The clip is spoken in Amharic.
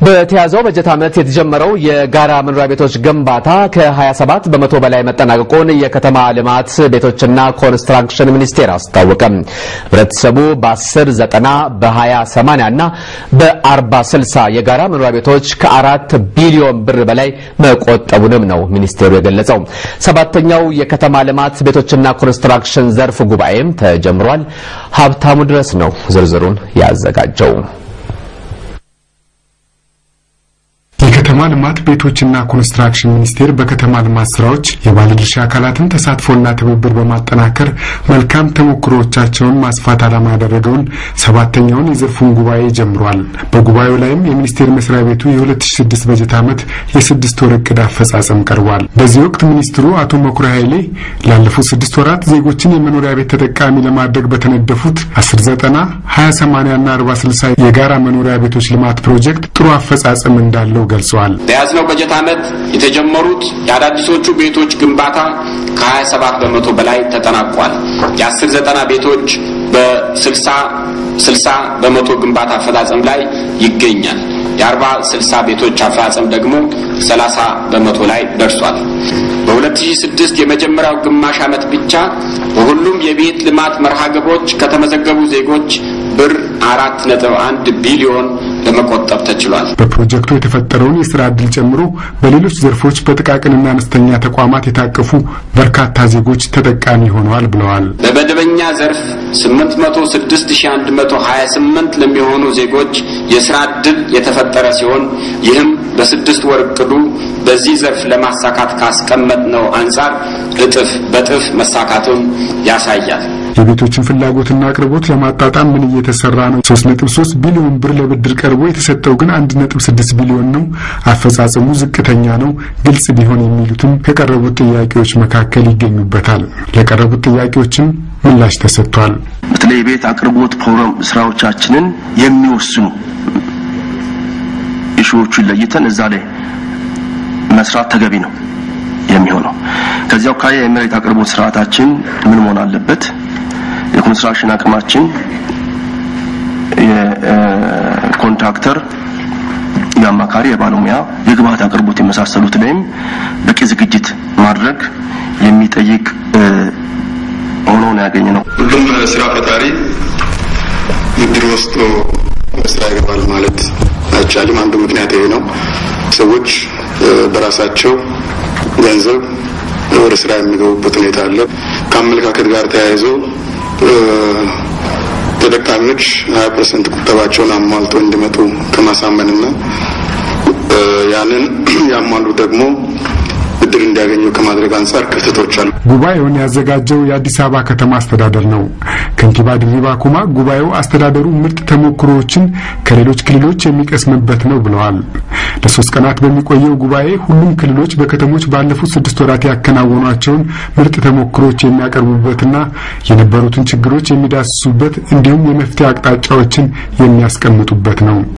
በተያዘው በጀት ዓመት የተጀመረው የጋራ መኖሪያ ቤቶች ግንባታ ከ27 በመቶ በላይ መጠናቀቁን የከተማ ልማት ቤቶችና ኮንስትራክሽን ሚኒስቴር አስታወቀ። ህብረተሰቡ በ10 90 በ20 80 እና በ40 60 የጋራ መኖሪያ ቤቶች ከአራት ቢሊዮን ብር በላይ መቆጠቡንም ነው ሚኒስቴሩ የገለጸው። ሰባተኛው የከተማ ልማት ቤቶችና ኮንስትራክሽን ዘርፍ ጉባኤም ተጀምሯል። ሀብታሙ ድረስ ነው ዝርዝሩን ያዘጋጀው። የከተማ ልማት ቤቶችና ኮንስትራክሽን ሚኒስቴር በከተማ ልማት ስራዎች የባለድርሻ አካላትን ተሳትፎና ትብብር በማጠናከር መልካም ተሞክሮቻቸውን ማስፋት ዓላማ ያደረገውን ሰባተኛውን የዘርፉን ጉባኤ ጀምሯል። በጉባኤው ላይም የሚኒስቴር መስሪያ ቤቱ የ2006 በጀት ዓመት የስድስት ወር እቅድ አፈጻጸም ቀርቧል። በዚህ ወቅት ሚኒስትሩ አቶ መኩሪያ ኃይሌ ላለፉት ስድስት ወራት ዜጎችን የመኖሪያ ቤት ተጠቃሚ ለማድረግ በተነደፉት 1090 2080 እና 4060 የጋራ መኖሪያ ቤቶች ልማት ፕሮጀክት ጥሩ አፈጻጸም እንዳለው ገልጸዋል። በያዝነው በጀት ዓመት የተጀመሩት የአዳዲሶቹ ቤቶች ግንባታ ከ27 በመቶ በላይ ተጠናቋል። የአስር ዘጠና ቤቶች በ60 60 በመቶ ግንባታ አፈጻጸም ላይ ይገኛል። የአርባ ስልሳ ቤቶች አፈጻጸም ደግሞ 30 በመቶ ላይ ደርሷል። በ2006 የመጀመሪያው ግማሽ ዓመት ብቻ በሁሉም የቤት ልማት መርሃ ግብሮች ከተመዘገቡ ዜጎች ብር አራት ነጥብ አንድ ቢሊዮን ለመቆጠብ ተችሏል። በፕሮጀክቱ የተፈጠረውን የስራ ዕድል ጨምሮ በሌሎች ዘርፎች በጥቃቅንና አነስተኛ ተቋማት የታቀፉ በርካታ ዜጎች ተጠቃሚ ሆነዋል ብለዋል። በመደበኛ ዘርፍ 806128 ለሚሆኑ ዜጎች የስራ ዕድል የተፈጠረ ሲሆን ይህም በስድስት ወር እቅዱ በዚህ ዘርፍ ለማሳካት ካስቀመጥነው አንጻር እጥፍ በጥፍ መሳካቱን ያሳያል። የቤቶችን ፍላጎትና አቅርቦት ለማጣጣም ምን እየተሰራ ነው? 3.3 ቢሊዮን ብር ለብድር ቀርቦ የተሰጠው ግን 1.6 ቢሊዮን ነው። አፈጻጸሙ ዝቅተኛ ነው። ግልጽ ቢሆን የሚሉትም ከቀረቡት ጥያቄዎች መካከል ይገኙበታል። ለቀረቡት ጥያቄዎችም ምላሽ ተሰጥቷል። በተለይ የቤት አቅርቦት ፕሮግራም ስራዎቻችንን የሚወስኑ ኢሹዎቹን ለይተን እዛ ላይ መስራት ተገቢ ነው የሚሆነው። ከዚያው አኳያ የመሬት አቅርቦት ስርዓታችን ምን መሆን አለበት? የኮንስትራክሽን አቅማችን፣ የኮንትራክተር፣ የአማካሪ፣ የባለሙያ፣ የግብአት አቅርቦት የመሳሰሉት ላይም በቂ ዝግጅት ማድረግ የሚጠይቅ ሆኖ ነው ያገኘ ነው። ሁሉም ስራ ፈጣሪ ብድር ወስዶ ስራ ይገባል ማለት አይቻልም። አንዱ ምክንያት ይሄ ነው። ሰዎች በራሳቸው ገንዘብ ወደ ስራ የሚገቡበት ሁኔታ አለ። ከአመለካከት ጋር ተያይዞ ተጠቃሚዎች ሀያ ፐርሰንት ቁጠባቸውን አሟልተው እንዲመጡ ከማሳመንና ያንን ያሟሉ ደግሞ ብድር እንዲያገኙ ከማድረግ አንጻር ክፍተቶች አሉ። ጉባኤውን ያዘጋጀው የአዲስ አበባ ከተማ አስተዳደር ነው። ከንቲባ ድሪባ ኩማ ጉባኤው አስተዳደሩ ምርጥ ተሞክሮዎችን ከሌሎች ክልሎች የሚቀስምበት ነው ብለዋል። ለሶስት ቀናት በሚቆየው ጉባኤ ሁሉም ክልሎች በከተሞች ባለፉት ስድስት ወራት ያከናወኗቸውን ምርጥ ተሞክሮች የሚያቀርቡበትና የነበሩትን ችግሮች የሚዳስሱበት እንዲሁም የመፍትሄ አቅጣጫዎችን የሚያስቀምጡበት ነው።